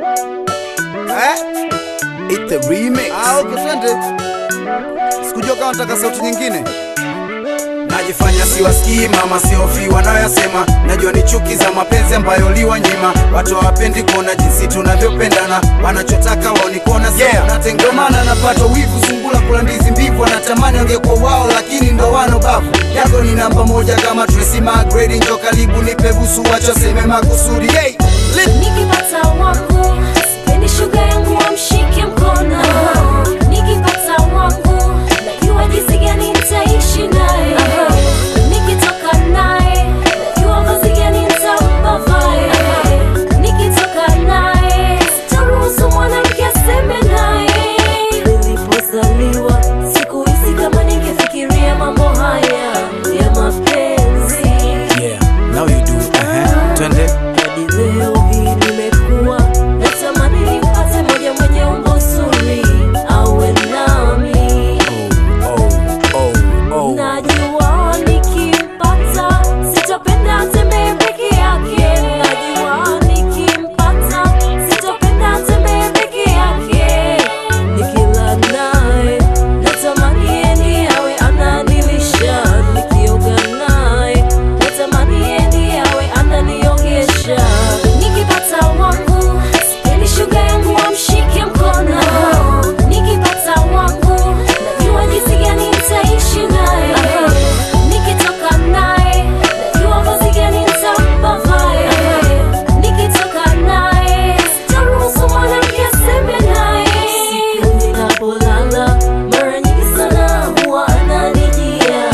Eh? It's the remix. Ah, okay, twende. Sikujua kama nataka sauti nyingine. Najifanya siwasikii mama, siofi wanayoyasema. Najua ni chuki za mapenzi ambayo liwanyima. Watu hawapendi kuona jinsi tunavyopendana, wanachotaka wao ni kuona sisi Yeah. tunatengana. Ndio maana napata wivu, sungula kula ndizi mbivu, wanatamani angekuwa wao, lakini ndo wano bavu. Yako ni namba moja kama Tracy McGrady, njo karibu nipe busu, wacha seme makusudi. Hey, lit. Nikipata wangu sipendi shuga yangu wamshike mkono. Nikipata wangu najua jinsi gani nitaishi naye. Nikitoka naye najua vazi gani nitampa vae. Nikitoka naye sitaruhusu mwanamke aseme naye. Nilipozaliwa sikuhisi kama ningefikiria mambo haya ya mapenzi. Yeah, now you do. Uh-huh. Twende. Hadi leo hii nimekuwa natamani nimpate moja mwenye umbo zuri awe nami. Oh, oh, oh, oh. Najua nikimpata sitopenda atembee peke yake. Najua nikimpata sitopenda atembee peke yake. Nikila naye natamani yeye ndiye awe ananilisha. Nikioga naye natamani yeye ndiye awe ananiogesha. Nikipata wangu sipendi shuga yangu wamshike mkono. Nikipata wangu najua jinsi gani nitaishi naye. Nikitoka naye najua vazi gani nitampa vae. Nikitoka naye sitaruhusu mwanamke aseme naye. Siku ninapolala mara nyingi sana huwa ananijia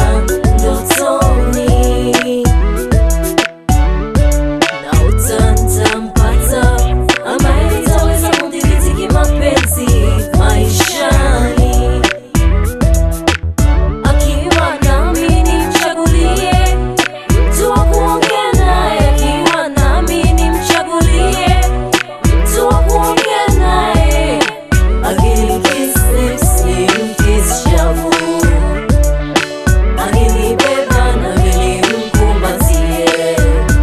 ndotoni na utantampata ambaye nitaweza kudhibiti kimapenzi maishani. Akiwa nami nimchagulie mtu wa kuongea naye, akiwa nami nimchagulie mtu wa kuongea naye. Akinikiss lips nimkiss shavu, akinibeba nami nimkumbatie.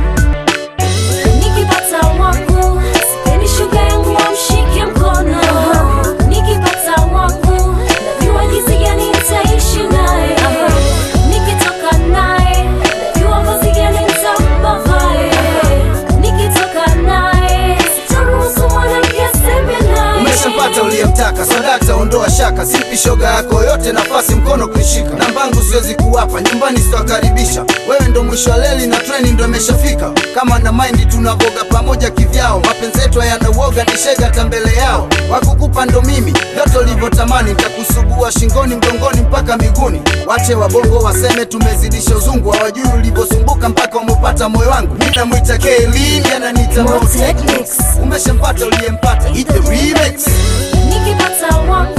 Nikipata wangu sipendi shuga yangu wamshike mkono. Nikipata wangu najua jinsi gani nitaishi naye. Nikitoka naye najua vazi gani nitampa vae. Nikitoka naye sitaruhusu mwanamke aseme naye. Umeshapata uliyemtaka, sadaka ondoa shaka, simpi shoga yako yote nafasi mkono kuishika. Nambangu siwezi kuwapa, nyumbani sitawakaribisha. Wewe ndo mwisho wa leli na treni ndo imeshafika. Kama na maindi tunavoga pamoja kivyao, mapenzi yetu hayana uoga, ni shega hata mbele yao. Wakukupa ndo mimi, vyote ulivyotamani, nitakusugua shingoni, mgongoni mpaka miguuni. Wache wabongo waseme tumezidisha uzungu, hawajui ulivyosumbuka mpaka umepata moyo wangu. Mimi namwita Kaylin, ananiita Mo Mo Technics. Umeshampata uliyempata, eat the remix. Nikipata wangu